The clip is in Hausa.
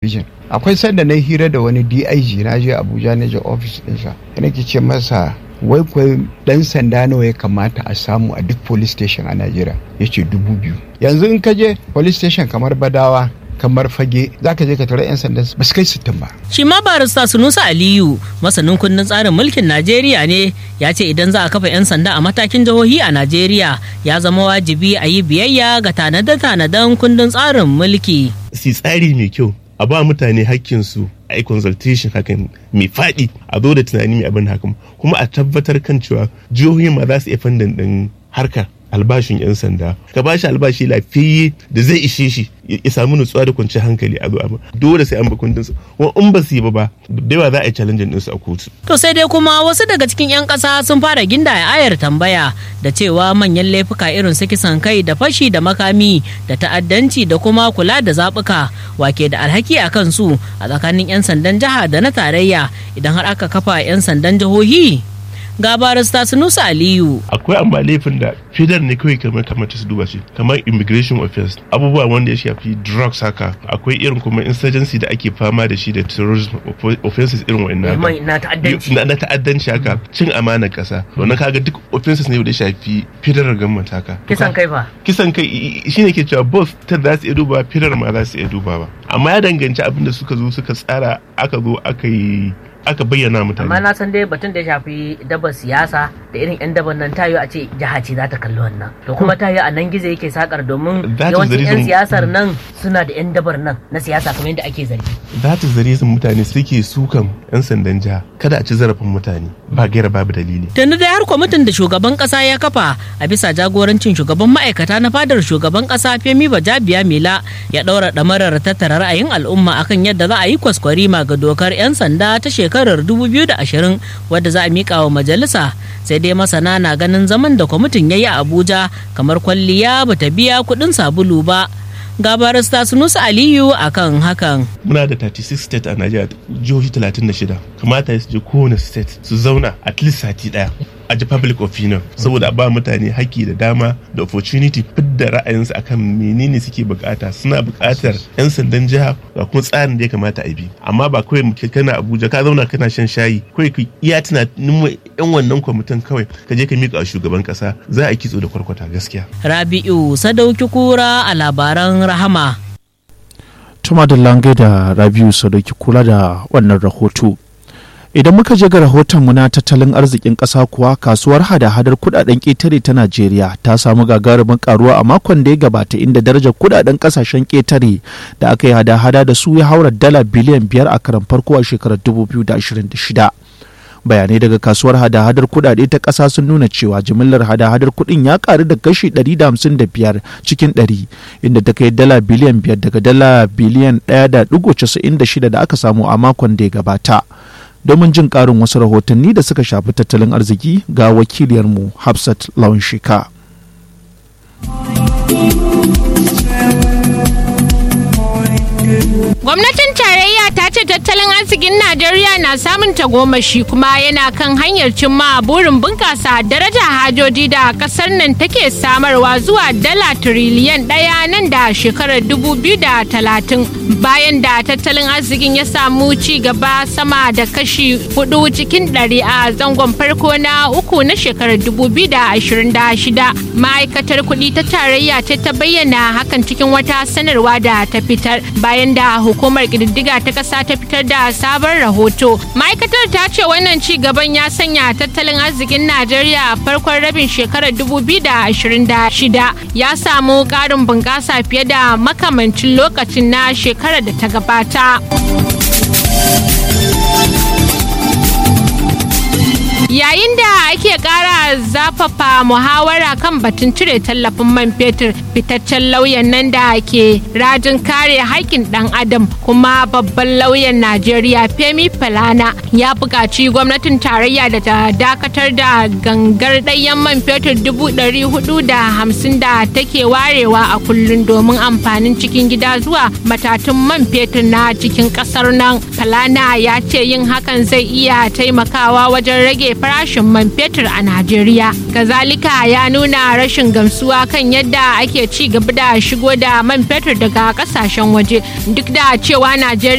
talabijin akwai sanda na hira da wani dig na je abuja na je ofis ɗinsa yana ke ce masa wai kwai dan sanda nawa ya kamata a samu a duk police station a najeriya ya ce dubu biyu yanzu in ka je police station kamar badawa kamar fage za ka je ka tara 'yan sanda ba su kai sittin ba. Shi ma barista Sunusa Aliyu masanin kundin tsarin mulkin Najeriya ne ya ce idan za a kafa 'yan sanda a matakin jihohi a Najeriya ya zama wajibi a yi biyayya ga tanade-tanaden kundin tsarin mulki. Si tsari mai kyau a ba mutane hakkinsu a yi consultation hakan mai faɗi a zo da tunani mai abin hakan kuma a tabbatar kan cewa jihohi ma za su iya fandan ɗin harkar albashin 'yan sanda ka bashi albashi lafiyayye da zai ishe shi ya samu nutsuwa da kwanciyar hankali a zuwa dole sai an bi kundin su kuma in ba su yi ba ba da yawa za a yi challenge din su a kotu to sai dai kuma wasu daga cikin 'yan ƙasa sun fara ginda ayar tambaya da cewa manyan laifuka irin su kisan kai da fashi da makami da ta'addanci da kuma kula da zaɓuka wake da alhaki a kansu a tsakanin 'yan sandan jiha da na tarayya idan har aka kafa 'yan sandan jihohi ga barista Sunusa Aliyu. Akwai amma laifin da fidar ne kawai kamar kamata su duba shi kamar immigration offense abubuwa wanda ya shafi drugs haka akwai irin kuma insurgency da ake fama da shi da terrorism offenses irin wa'annan na ta'addanci na ta'addanci haka cin amanar kasa wannan kaga duk offenses ne da ya shafi federal government haka kisan kai fa kisan kai shine ke cewa both ta za su iya duba federal ma za su iya duba ba amma ya danganci abin da suka zo suka tsara aka zo aka yi aka bayyana mutane. Amma na san dai batun da ya shafi dabar siyasa da irin 'yan dabar nan tayo a ce jiha ce za ta kalli wannan. To kuma tayo a nan gizo yake sakar domin yawancin 'yan siyasar nan suna da 'yan dabar nan na siyasa kamar yadda ake zargi. That is the reason mutane suke sukan 'yan sandan jiha kada a ci zarafin mutane ba gaira babu dalili. Tunda dai har kwamitin da shugaban kasa ya kafa a bisa jagorancin shugaban ma'aikata na fadar shugaban kasa Femi Bajabiya Mila ya ɗaura ɗamarar tattara ra'ayin al'umma akan yadda za a yi kwaskwarima ga dokar 'yan sanda ta shekara shekarar 2020 wadda za a mika wa majalisa sai dai masana na ganin zaman da kwamitin ya yi a abuja kamar kwalliya bata biya kudin sabulu ba ga barista sunusa aliyu akan hakan muna da 36 state a najeriya jihohi 36 kamata su je kowane state su zauna at least sati daya a ji public opinion saboda a ba mutane haƙƙi da dama da opportunity fidda ra'ayinsu akan menene suke bukata suna bukatar 'yan sandan jiha ga kuma tsarin da ya kamata a bi amma ba kawai kana abuja ka zauna kana shan shayi kawai ka iya tunanin yan wannan kwamitin kawai ka je ka miƙa shugaban ƙasa za a kitso da kwarkwata gaskiya rabi'u sadauki kura a labaran rahama tuma da lange da rabi'u sadauki kula da wannan rahoto idan muka je ga rahotonmu na tattalin arzikin ƙasa kuwa kasuwar hada-hadar kudaden ƙetare ta najeriya ta samu gagarumin karuwa a makon da ya gabata inda darajar kudaden ƙasashen ƙetare da aka yi hada-hada da su ya haura dala biliyan biyar a karan farko a shekarar 2026 bayanai daga kasuwar hada-hadar kudade ta ƙasa sun nuna cewa jimillar hada-hadar kudin ya karu da kashi 155 cikin 100 inda ta kai dala biliyan 5 daga dala biliyan 1.96 da aka samu a makon da ya gabata domin jin ƙarin wasu rahotanni da suka shafi tattalin arziki ga wakiliyarmu hafsat lawan shika Gwamnatin tarayya ta ce tattalin arzikin Najeriya na samun tagomashi kuma yana kan hanyar cimma burin bunkasa daraja hajoji da kasar nan take samarwa zuwa dala tiriliyan ɗaya nan da shekarar dubu biyu da talatin bayan da tattalin arzikin ya samu ci gaba sama da kashi hudu cikin ɗari a zangon farko na uku na shekarar dubu biyu da ashirin da shida ma'aikatar kuɗi ta tarayya ce ta bayyana hakan cikin wata sanarwa da ta fitar bayan da hukumar ƙididdiga ta ƙasa ta fitar da sabon rahoto ma'aikatar ta ce wannan ci gaban ya sanya tattalin arzikin najeriya a farkon rabin shekarar 2026 ya samu ƙarin bunƙasa fiye da makamancin lokacin na shekarar da ta gabata yayin da ake kara zafafa muhawara kan batun cire tallafin man fetur fitaccen lauyan nan da ke rajin kare haƙƙin ɗan adam kuma babban lauyan najeriya femi falana ya buƙaci gwamnatin tarayya da ta dakatar da gangar ɗayan man fetur dubu ɗari hudu da hamsin da take warewa a kullum domin amfanin cikin gida zuwa matatun man fetur na cikin ƙasar nan falana ya ce yin hakan zai iya taimakawa wajen rage farashin man fetur a Najeriya. Kazalika ya nuna rashin gamsuwa kan yadda ake ci gaba da shigo da man fetur daga kasashen waje duk da cewa Najeriya